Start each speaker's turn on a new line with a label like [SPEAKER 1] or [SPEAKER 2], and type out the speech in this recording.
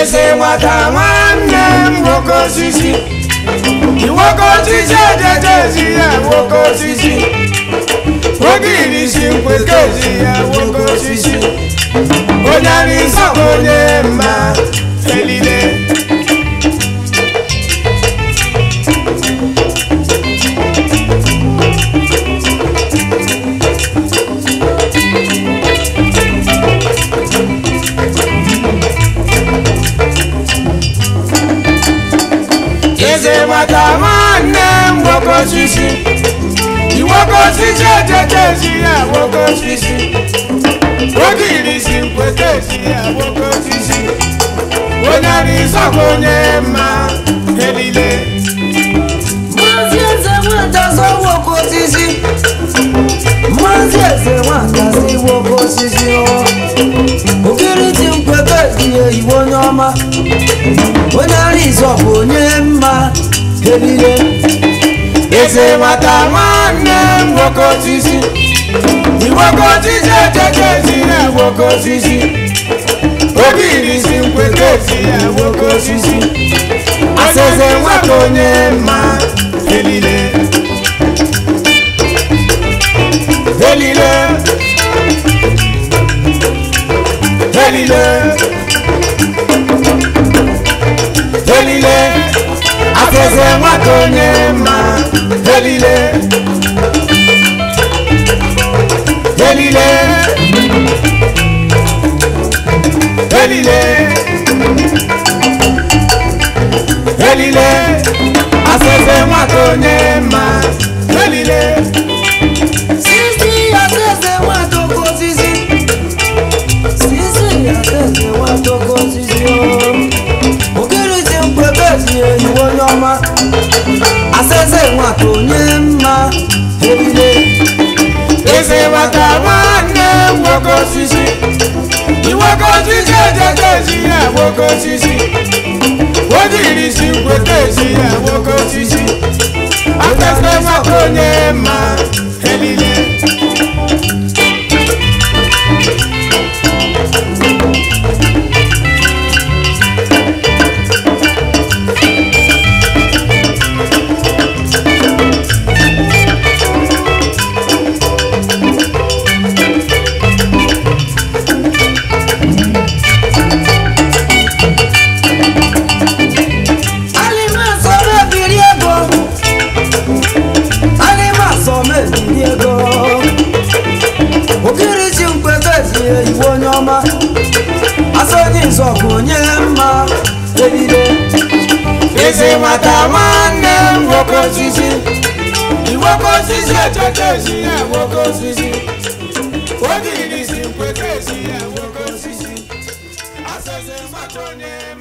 [SPEAKER 1] eze nwata nwanne m nwoke osisi nwoke osisi ejejezi ya nwoke osisi nwoke irisi nkweke ezi ya nwoke osisi onye ara ịsọpụ onye mma elile eze nwata nwanne m nwoke osisi nwoke osisi ejejezi ya nwoke osisi nwoke irisi nkweke ezi ya nwoke osisi onye ara ịsọpụ onye mma elile
[SPEAKER 2] Maazị eze nwata sọ nwoke osisi Maazị eze nwata si nwoke osisi ọ Okiriti nkweke ihe iwe onye ọma Onye ara ịzọpụ onye mma elile
[SPEAKER 1] eze nwata nwanne m nwoke osisi nwoke osisi ejejezi ya nwoke osisi oge irisi nkweke ezi ya nwoke osisi aseze nwata onye mma elile elile elile elile aseze nwata onye mma elile elile elile elile aseze nwata onye mma elile
[SPEAKER 2] Sisi ya eze nwata oke osisi Sisi ya eze nwata oke osisi ọ Okiriti nkweke ihe iwe onye ọma Aseze nwata onye mma elile
[SPEAKER 1] eze nwata nwanne m nwoke osisi nwoke osisi ejejezi ya nwoke osisi oge irisi nkweke ezi ya nwoke osisi aseze nwata onye mma elile
[SPEAKER 2] Alimasọ mebiri ego Alimasọ mebiri ego Okiriti nkweke ihe iwe onye ọma Asonye nzọbụ onye mma elile
[SPEAKER 1] eze nwata nwanne m nwoke osisi nwoke osisi ejejezi ya nwoke osisi oge irisi nkweke ezi ya nwoke osisi aseze nwata onye mma